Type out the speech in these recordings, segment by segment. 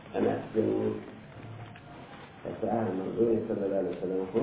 ana cikin fasahar manzo ne sallallahu alaihi wasallam ko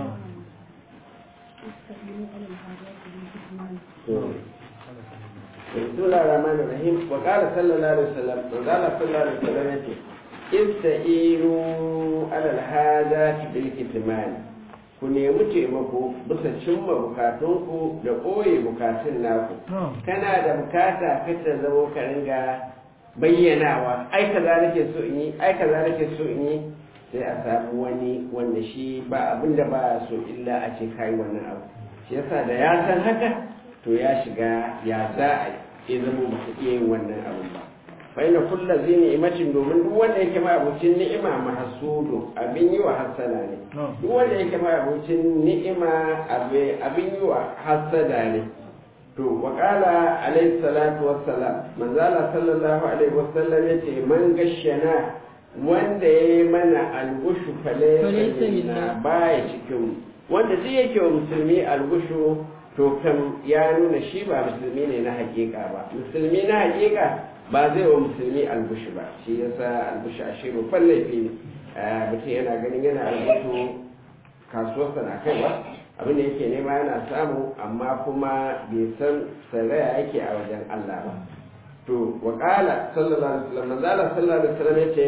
بسم الله الرحمن الرحيم وقال صلى الله عليه وسلم وقال صلى الله عليه وسلم يتي استعينوا على الحاجات بالكتمان ku nemi taimako bisa cimma bukatunku da ɓoye bukatun naku kana da bukata ka ta zama ka ringa bayyanawa ai kaza nake so in yi ai kaza nake so in yi sai a samu wani wanda shi ba abin da ba so illa a ce kai wannan abu shi yasa da ya san haka to ya shiga ya za a yi zama ba su iya yin wannan abin ba fa ina kulla zai ni'imacin domin duk wanda yake ma abucin ni'ima mahasudu abin yi wa hassana ne duk wanda yake ma abucin ni'ima abin yi wa hassada ne to wa qala alayhi salatu wassalam manzala sallallahu alaihi wasallam yace man gashana wanda yayi mana algushu falaysa minna baya cikin wanda duk yake wa musulmi algushu to kan ya nuna shi ba musulmi ne na hakika ba musulmi na hakika ba zai wa musulmi albushi ba shi yasa albushi a shiru laifi ne mutum yana ganin yana albushu kasuwarsa na kaiwa abin da yake nema yana samu amma kuma bai san saraya yake a wajen Allah ba to wa qala sallallahu alaihi wasallam manzala sallallahu alaihi wasallam yace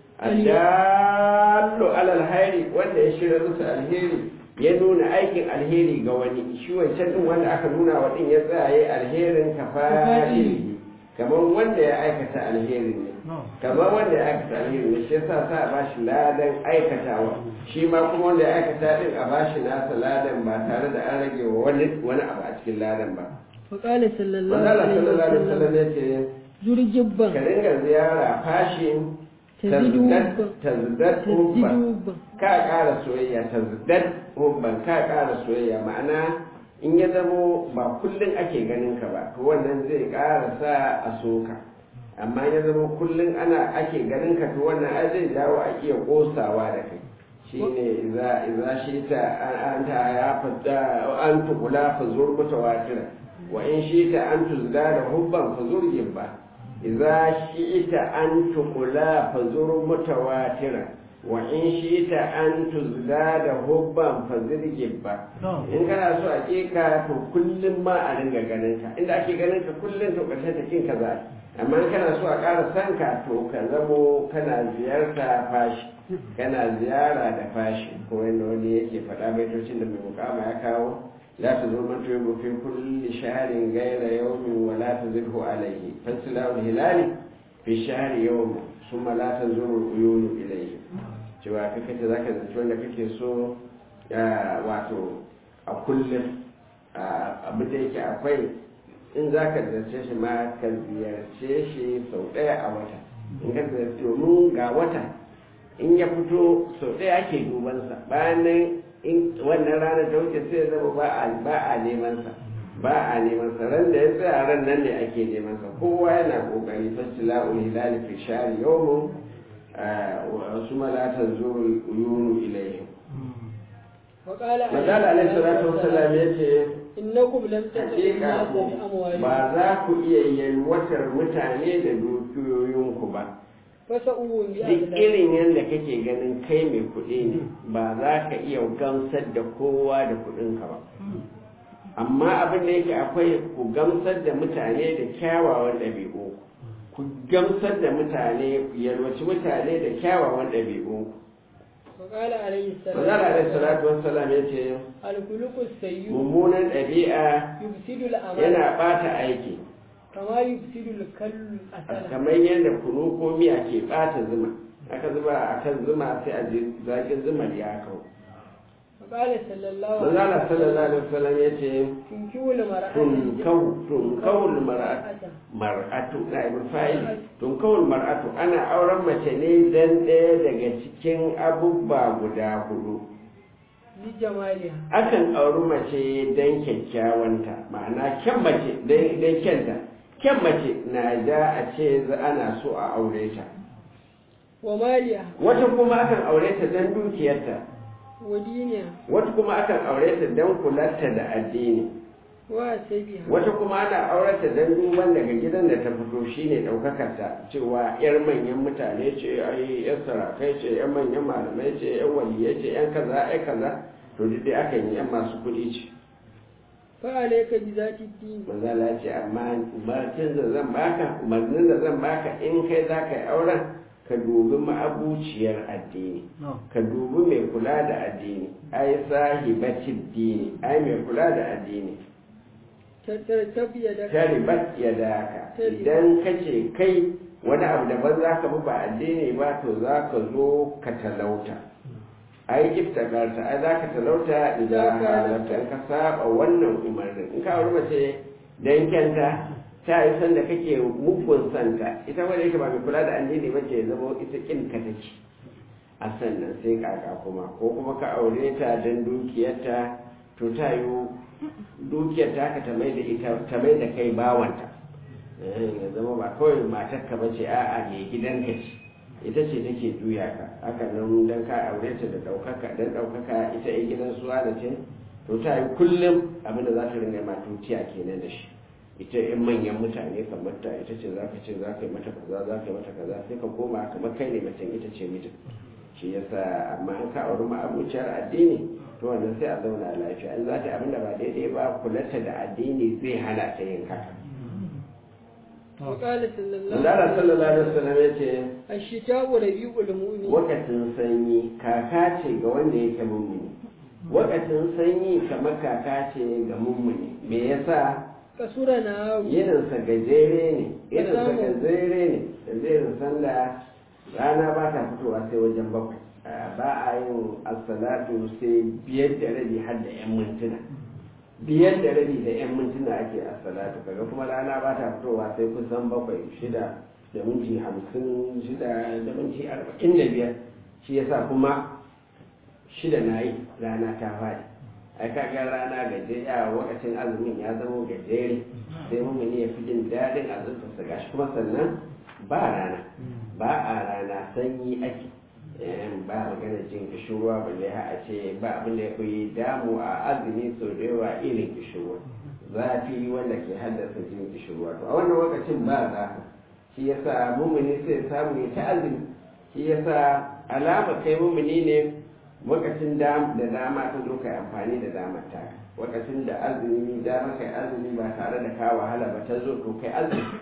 adallu alal hayri wanda ya shirya musu alheri ya nuna aikin alheri ga wani shi wancan din wanda aka nuna wa din ya tsaya alherin kafari kamar wanda ya aikata alheri ne kamar wanda ya aikata alheri ne shi yasa sa a bashi ladan aikatawa shi ma kuma wanda ya aikata din a bashi nasa ladan ba tare da an rage wa wani wani abu a cikin ladan ba وقال صلى الله manzala عليه sallallahu alaihi وسلم wasallam ya ce زر جبا ka ringa ziyara fashin تزيد tazdad tazdad تزيد hubban حبا ka ƙara soyayya tazdad hubban ka ƙara soyayya ma'ana in ya zamo ba kullum ake ganin ka ba to wannan zai ƙara sa a soka amma ya zama kullum ana ake ganin ka to wannan ai zai jawo a iya kosawa da kai shine idza idza shita an ta ya fada an tukula fa zur mutawatira wa in shita an tuzda da hubban fa zur ba idza shita an tukula fa zur mutawatira wa in shita an tuzda da hubban fa zur ba in kana so a ka to kullum ma a ringa ganin ka inda ake ganin ka kullum to ƙarshen ta kin ka za amma in kana so a ƙara san ka to ka zamo kana ziyarta fashi kana ziyara da fashi ko yadda wani yake faɗa baitocin da mai mukama ya kawo la ta zo man tuyu fi kulli shahrin ghayra yawmin wa la tazidhu alayhi fasilahu hilali fi shahri yawm summa la tanzuru uyunu ilayhi cewa kake ta zaka zanci wanda kake so ya wato a kullum abin da yake akwai in za ka ziyarce shi ma ka ziyarce shi sau ɗaya a wata in ka ziyarce domin ga wata in ya fito sau ɗaya ake dubansa bayan nan in wannan ranar ta wuce sai ya zama ba a ba a neman sa ba a neman sa ran da ya tsaya ran nan ne ake neman sa kowa yana kokari fasila ul hilal fi shari yawmun wa suma la tanzuru uyunu ilayhi وقال Mazala alaihi salatu wassalam yace إنكم لم تتقوا hakika الناس ku بأموالكم ba za ku iya yalwatar mutane da dukiyoyinku ba فسأوهم duk بأغلى irin yadda kake ganin kai mai kuɗi ne ba za ka iya gamsar da kowa da kuɗinka ba amma abin da yake akwai ku gamsar da mutane da kyawawan ɗabi'u ku gamsar da mutane ku yalwaci mutane da kyawawan ɗabi'u وقال عليه السلام Manzala alaihi salatu wassalam ya ce الخلق السيء mummunan ɗabi'a يفسد الأمانة yana ɓata aiki كما يفسد الكل الأسل kamar yadda kunu ko miya ke ɓata zuma aka zuba a kan zuma sai a ji zaƙin zumar ya kau وقال صلى الله عليه manzala sallallahu alaihi wasallam ya ce تنكو المرأة tunkau tunkawul mar'atu mar'atu na ibn fa'il tunkawul mar'atu ana auren mace ne dan ɗaya daga cikin abubba guda hudu لجمالها akan auri mace dan kyakkyawanta ma'ana kyan mace dan kyanta kyan mace na da a ce za- ana so a aure ta ومالها wata kuma akan aure ta dan dukiyarta ودينها wata kuma akan aure ta dan kularta da addini wa sabiha wata kuma ana aurata dan duban daga gidan da ta fito shine daukakar ta cewa yar manyan mutane ce ai yar sarakai ce yar manyan malamai ce yar waliyai ce yan kaza ai kaza to duk dai akan yi yan masu kuɗi ce fa alayka bi zati din manzala ce amma umarcin da zan baka umarnin da zan baka in kai za ka yi auren ka dubi ma'abuciyar addini ka dubi mai kula da addini ai sahibatin dini ai mai kula da addini tattarkab yadaka taribat ya daka idan ka ce kai wani abu daban za ka bi ba addini ba to za ka zo ka talauta ai iftakarta ai za ka talauta idan halatta in ka saba wannan umarnin in ka wuri mace dan kyanta ta yi sanda kake mugun santa ita wanda yake ba mai kula da addini ba ce zama ita kin ka take a sannan sai kaka kuma ko kuma ka aure ta don dukiyarta to ta yi dukiyar ta ka ta mai da ita ta mai da kai bawanta ya zama ba kawai matar ka bace a'a mai gidanka ce ita ce take juya ka haka nan dan ka aure ta da daukaka dan daukaka ita ai gidan suwa da ce to ta yi kullum abinda za ta ringa ma tutiya kenan da shi ita in manyan mutane kamar ta ita ce za ka ce za ka yi mata kaza za ka yi mata kaza sai ka koma kamar kai ne macen ita ce mijin shi yasa amma an ka auri ma'abuciyar addini to wannan sai a zauna lafiya in za ta abin da ba daidai ba kulata da addini zai hana ta yin haka وقال صلى الله Allah عليه sallallahu وسلم alaihi wasallam ya ce الشتاء ربيع المؤمن wakatin sanyi kaka ce ga wanda yake mummuni wakatin sanyi kamar kaka ce ga mummuni me yasa كسر نهار irinsa gajere ne irinsa samu. gajere ne yanzu irin sanda rana ba ta fitowa sai wajen bakwai Ah, ba a yin assalatu sai biyar da rabi har da yan mintuna biyar da rabi da yan mintuna ake assalatu kaga kuma rana ba ta fitowa sai kusan bakwai shida da minti hamsin shida da minti arba'in da biyar shi yasa kuma shida na yi rana ta faɗi ai kaga rana gajeriya a lokacin azumin ya zama gajere sai mumuni ya fi jin daɗin azumtarsa gashi kuma sannan ba rana ba a rana sanyi ake Eh, ba magana jin kishirwa balle ha a ce ba abin da ya fi damu a azumi sau da yawa irin kishirwa zafi wanda ke haddasa jin kishirwa to a wannan lokacin ba zafi shi yasa mumuni sai samu ya ta azumi shi yasa alama kai mumuni ne lokacin da da dama ta zo kai amfani da damar ta lokacin da azumi dama kai azumi ba tare da ka wahala ba ta zo to kai azumi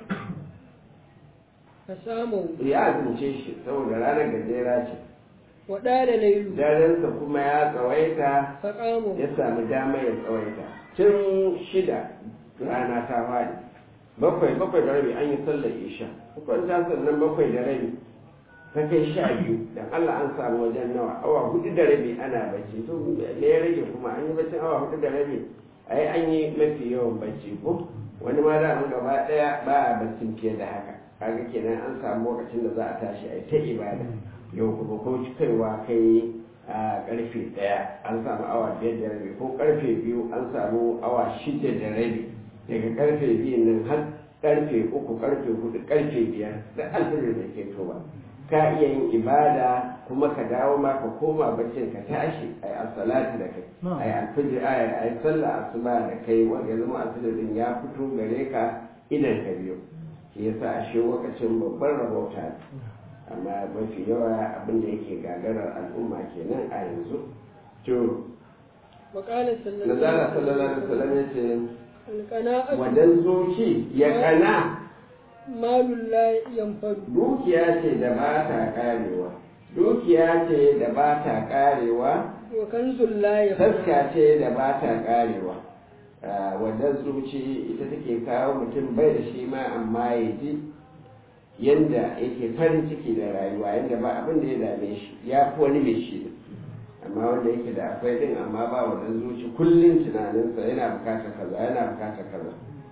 فساموا ya azumce shi saboda ranar gajera ce ودار ليل darensa kuma ya tsawaita فقاموا ya sami dama ya tsawaita tun shida rana ta fadi bakwai bakwai da rabi an yi sallar isha bakwai ta sannan bakwai da rabi ta kai sha biyu dan Allah an samu wajen nawa awa hudu da rabi ana bacci to me ya rage kuma an yi baccin awa hudu da rabi ai an yi mafi yawan bacci ko wani ma da an gaba daya ba a baccin fiye da haka kaga kenan an samu lokacin da za a tashi a ta ibada yau kuma ko kaiwa kai a karfe daya an samu awa biyar da rabi ko karfe biyu an samu awa shida da rabi daga karfe biyu nan har karfe uku karfe hudu karfe biyar da alfajir da ke toba ka iya yin ibada kuma ka dawo ma ka koma baccin ka tashi a yi asalati da kai a yi alfajir a yi sallah asuba da kai wanda ya zama alfajirin ya fito gare ka idan ka biyu shi yasa a shi lokacin babban rabauta ne amma mafi yawa abin da yake gagarar al'umma kenan a yanzu to وقال صلى الله nazara عليه sallallahu alaihi wasallam ya ce القناعة wadan zuci ya kana مال لا ينفد dukiya ce da ba ta karewa dukiya ce da ba ta karewa وكنز لا يفد taska ce da ba ta karewa wadan zuci ita take kawo mutum bai da shi ma amma ya ji yanda yake farin ciki da rayuwa yanda ba abin da ya dame shi ya fi wani mai shi amma wanda yake da akwai din amma ba wadan zuci kullum tunaninsa yana bukatar kaza yana bukatar kaza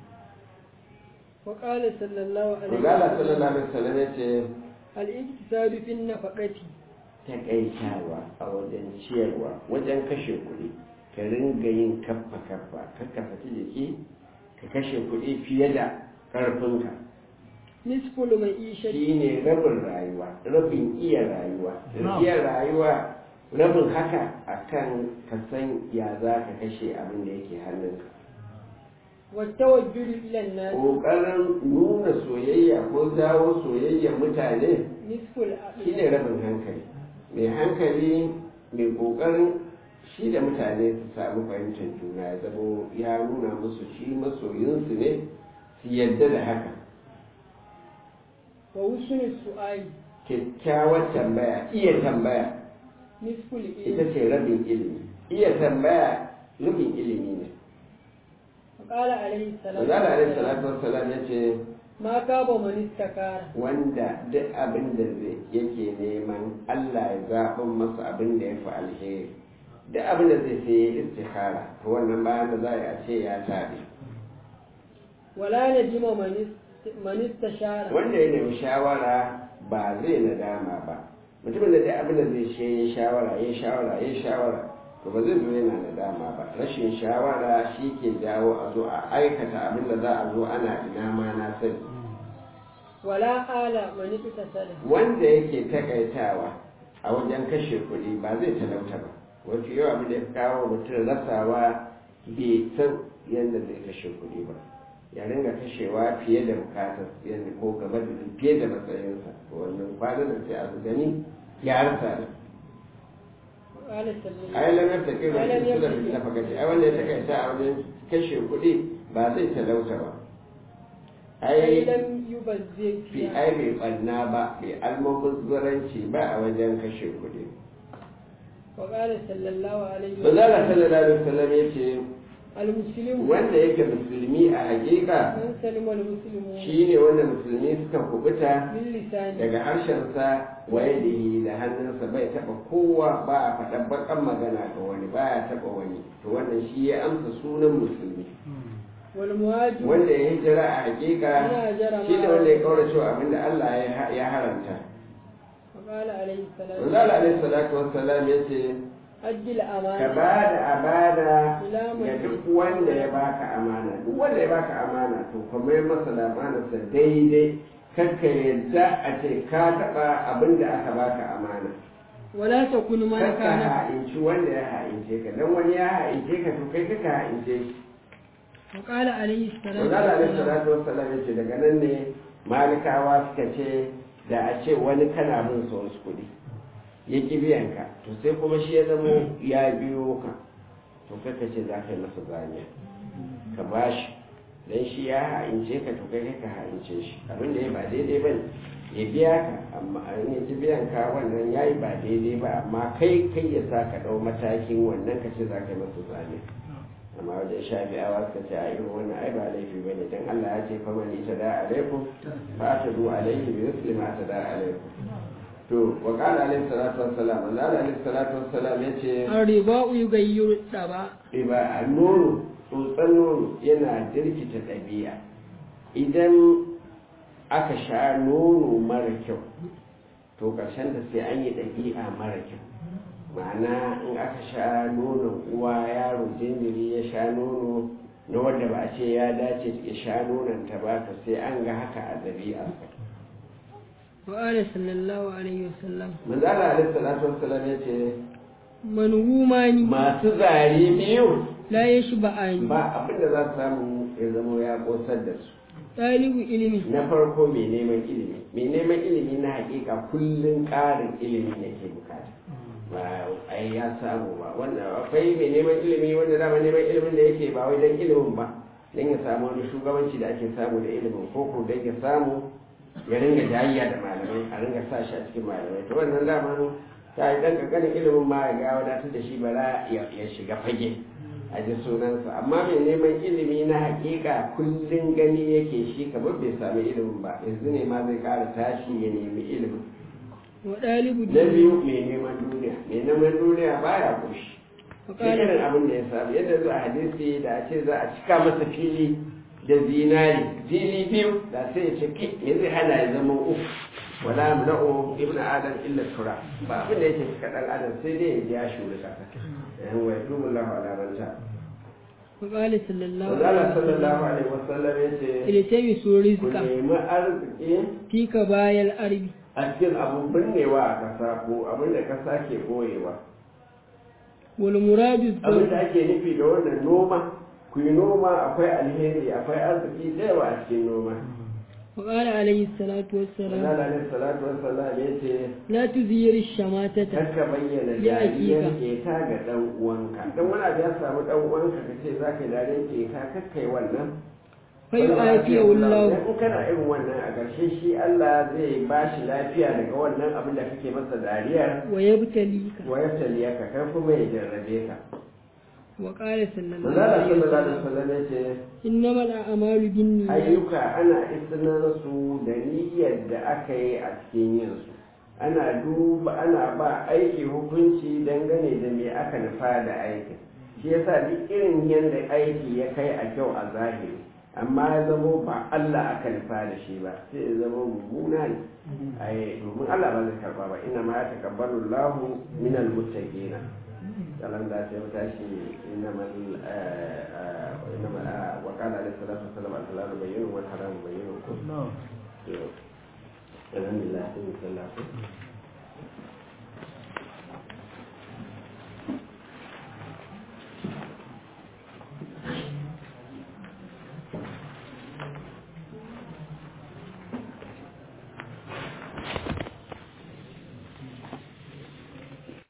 وقال صلى الله عليه Rugala sallallahu alaihi wasallam ya ce الاقتصاد في النفقة takaitawa a wajen ciyarwa wajen kashe kuɗi ka ringa yin kaffa kaffa ka kafaci jiki ka kashe kuɗi fiye da ƙarfinka نصف المعيشة shi ne rabin rayuwa rabin iya rayuwa iya rayuwa rabin haka akan ka san ya za ka kashe abin da yake hannunka والتوجه إلى الناس ƙoƙarin nuna soyayya ko jawo soyayyar mutane نصف العقل shine rabin hankali mai hankali mai ƙoƙarin shi da mutane su samu fahimtar juna ya zamo ya nuna musu shi masoyinsu ne su yadda da haka وحسن السؤال kyakkyawar tambaya iya tambaya نصف ita العلم ce rabin ilimi iya tambaya rabin ilimi ne فقال عليه السلام Manzala alaihi salatu wassalam ya ce ما كاب من استكار wanda duk abin da zai yake neman Allah ya zaɓin masa abin da ya fi alheri duk abin da zai sai ya istikhara to wannan bayan da za a ce ya tabi ولا ندم من است- من استشار wanda ya nemi shawara ba zai nadama ba mutumin da duk abin da zai shi ya shawara ya shawara ya shawara to ba zai zo yana nadama ba rashin shawara shi ke jawo a zo a aikata abin da za a zo ana ina ma na sani ولا آل من اقتصد wanda yake takaitawa a wajen kashe kuɗi ba zai talauta ba wato yau abin da ya kawo mutum rasawa bai san yadda zai kashe kuɗi ba ya ringa kashewa fiye da bukatar yadda ko gaba da fiye da matsayinsa to wannan kwanan da sai a gani ya rasa da وقال صلى الله ai lamar ta kai Ai, lam wani suna yabtaki. fi nafakaci ai wanda ya takaita a wajen kashe kuɗi ba zai talauta ba أي ai لم يبذر fi فيها ai bai ɓanna ba bai almubazzaranci ba a wajen kashe kuɗi وقال صلى الله عليه Manzala sallallahu alaihi wasallam ya ce المسلم wanda yake musulmi a hakika من سلم المسلمون shine wanda musulmi suka kubuta من لسانه daga harshensa waye da hannunsa bai taba kowa ba a faɗan bakan magana ga wani ba ya taba wani to wannan shi ya amsa sunan musulmi والمهاجر wanda ya hijira a hakika Yana hijira ma- shi ne wanda ya kaura cewa abinda Allah ya- ya haramta وقال عليه السلام Manzala alaihi salatu wassalam ya ce أدي ka الأمانة ba da amana Ila ga man- duk wanda ya baka amana duk wanda ya baka amana to kuma ya masa da amanarsa daidai kakka yadda a ce ka taɓa abin da aka baka amana ولا تكن من kakka كان ha'inci wanda ya ha'ince ka dan wani ya ha'ince ka to kai kakka ha'ince shi وقال عليه السلام Manzala alaihi salatu wassalam ya ce daga nan ne malikawa suka ce da a ce wani kana bin sa wasu kuɗi ya ƙi biyan ka to sai kuma shi ya zamo ya biyo ka to kaka ce za ka yi masa zaniya ka ba shi don shi ya ha'ince ka to kai ka ha'ince shi abin da ya ba daidai ba ne ya biya ka amma an yi ji biyan ka wannan ya yi ba daidai ba amma kai kai ya sa ka ɗau matakin wannan ka ce za ka yi masa zaniya amma wajen shafi'awa suka ce a irin wannan ai ba laifi ba ne don Allah ya ce faman ita da alaikum fa ta du alaihi bi misli ma ta da alaikum to wa qala alaihi salatu wassalam Allah alaihi salatu wassalam ya ce الرباء يغير الطبع riba a nono tsotson nono yana jirkita ɗabi'a idan aka sha nono mara kyau to ƙarshen da sai an yi ɗabi'a mara kyau ma'ana in aka sha nonon uwa yaro jinjiri ya sha nono na wanda ba a ce ya dace ya sha nonon ta ba to sai an ga haka a ɗabi'arsa وقال صلى الله عليه وسلم manzala alaihi salatu wassalam ya ce منهومان masu zare biyu لا يشبعان ba abin da za su samu ya zama ya kosar da su طالب علم na farko mai neman ilimi mai neman ilimi na hakika kullum ƙarin ilimi ne ke bukata ba ai ya samu ba wanda akwai mai neman ilimi wanda dama neman ilimin da yake ba wai don ilimin ba don ya samu wani shugabanci da ake samu da ilimin ko ko don ya samu ya ringa jayayya da malamai a ringa sa shi a cikin malamai to wannan dama ta yi ɗan ƙanƙanin ilimin ma ya ga wadatar da shi bara ya ya shiga fage a ji sunansa amma mai neman ilimi na hakika kullum gani yake shi kamar bai sami ilimin ba yanzu ne ma zai ƙara tashi ya nemi ilimin وطالب na دين biyu mai neman duniya mai neman duniya baya koshi duk irin وقال abin da ya samu yadda zuwa hadisi da a ce za a cika masa fili da zinari fili biyu da sai ya ce kai me zai hana ya zama uku wala mula'u ibn adam illa tura ba abin da yake cika dan adam sai dai ya ji ya shuri kasa yan wa yatubu Allah ala man ta وقال صلى الله Wanda عليه Allah وسلم sallallahu alaihi wasallam ya ce التمسوا ku رزقا nemi arziki في كبايا الأرض a cikin abun binnewa a kasa ko abin da kasa ke boyewa والمراد abin الزرع da ake nufi da wannan noma ku yi noma akwai alheri akwai arziki da yawa a cikin noma وقال عليه الصلاة والسلام Allah alaihi salatu wassalam ya ce لا تزير الشماتة Karka bayyana Ya dariyar hakika. keta ga ɗan uwanka don wani abu ya samu ɗan uwanka ka ce za ka yi dariyar keta kakkai wannan فيعافيه الله in kana irin wannan a ƙarshe shi Allah zai ba shi lafiya daga wannan abin da kake masa dariyar ويبتليك wa ya taliya ka kai kuma ya jarrabe ka وقال صلى الله manzala عليه sallallahu alaihi وسلم wasallam ya ce إنما الأعمال بالنيات ayyuka ana isinar su da niyyar da aka yi a cikin yin su ana duba ana ba aiki hukunci dangane da me aka nufa da aikin shi yasa duk irin yadda aiki ya kai a kyau a zahiri amma ya zamo ba Allah aka nufa da shi ba sai ya zama mummuna ne ai domin Allah ba zai karba ba inna ma ya takabbalu Allahu minal muttaqina kalan da ta tashi inna mal inna mal wa qala alaihi salatu wassalam al-halalu bayyinun wal haramu bayyinun alhamdulillah sallallahu